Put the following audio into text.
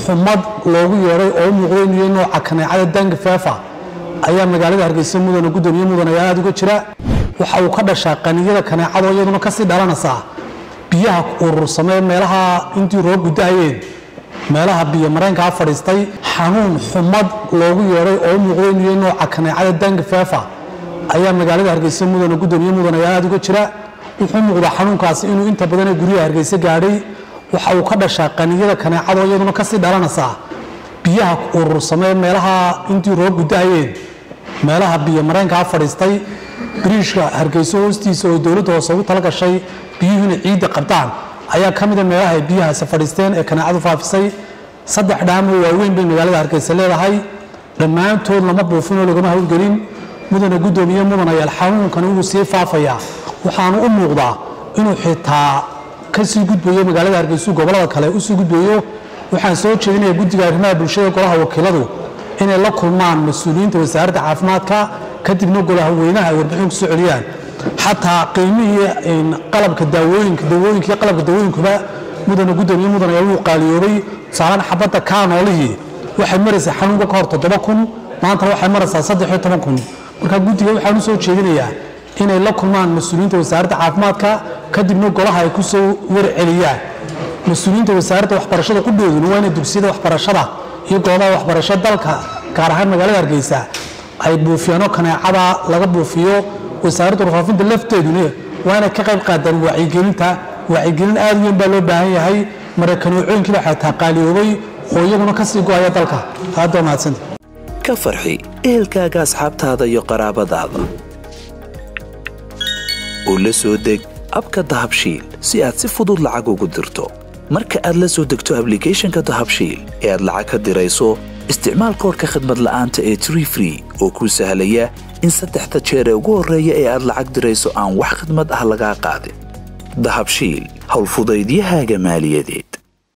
xumad loogu yeedhay oo u muuqday inuu yahay nooca kaneecada danga feefa ayaa magaalada hargeysa mudana gudoomiye mudan ayaa aada uga jira waxa uu ka dhashaa qaniyada kaneecadoo iyaduna kasii dhalanaysaa biyaha urursamee meelaha intii roob gudahayeen meelaha biyo mareenkaa fadhiistay xanuun xumad loogu yeedhay oo u muuqday inuu yahay nooca kaneecada danga feefa ayaa magaalada hargeysa mudana gudoomiye mudan ayaa aada uga jira wuxuu muuqdaa xanuunkaasi inuu inta badan ee guryaha hargeysa gaadhay waxa uu ka dhashaa qaniyada kaneecadoo iyaduna kasii dhalanaysaa biyaha urursamee meelaha intii roob gudahayeen meelaha biyo mareenkaa fadhiistay biriishka hargeyso hoostiisa oo dowladda hoose ugu tala gashay biyuhu inay ciidda qabtaan ayaa ka mida meelaha ay biyahaasi fadhiisteen ee kaneecadu faafisay saddex dhaamoo waaweyn bay magaalada hargeysa leedahay dhammaantood lama buufinoo lagama howlgelin mudana gudoomiye mudanayaal xanuunkani wuu sii faafayaa waxaanu u muuqdaa inuu xitaa kasii gudbayo magaalada hargeysu gobolada kale usii gudbayo waxaan soo jeedinaya guddiga arrimaha bulshada golaha wakiiladu inay la kulmaan mas-uuliyiinta wasaaradda caafimaadka kadibna golaha weynaha ay warbixin kusoo celiyaan xataa qiimihii qalabka daawooyinka dawooyinka iyo qalabka dawooyinkuba mudana gudoomiye mudan ayaa wuu qaaliyoobay tusaalaan xabadda kaanoolihii waxay maraysaa xanuunka ka hor toddoba kun maantana waxay maraysaa saddex iyo toban kun marka guddiga waxaan u soo jeedinayaa inay la kulmaan mas-uuliyiinta wasaaradda caafimaadka kadibna golaha ay kusoo warceliyaan mas-uuliyiinta wasaaradda waxbarashada qudhooduna waa inay dugsiyada waxbarashada iyo goobaha waxbarasho dalka gaar ahaan magaalada hargeysa ay buufiyaano kaneecada laga buufiyo wasaaradda warfaafinta lafteeduna waa inay ka qayb qaadaan wacyigelinta wacyigelin aad u weyn baa loo baahan yahay marakanuucooyinkiiba xataa qaaliyoobay oo iyaguna kasii go-aya dalka aad baa mahadsanta ka farxi ehelkaaga asxaabtaada iyo qaraabadaada oo la soo deg abka dahabshiil si aad si fudud lacag ugu dirto marka aad la soo degto ablicathonka dahabshiil ee aad lacag ka dirayso isticmaal koorka khadmad la'aanta ee tree free oo kuu sahlaya in saddexda jeer ee ugu horreeya ee aad lacag dirayso aan wax khidmad ah lagaa qaadin dahabshiil howlfudaydiyahaaga maaliyadeed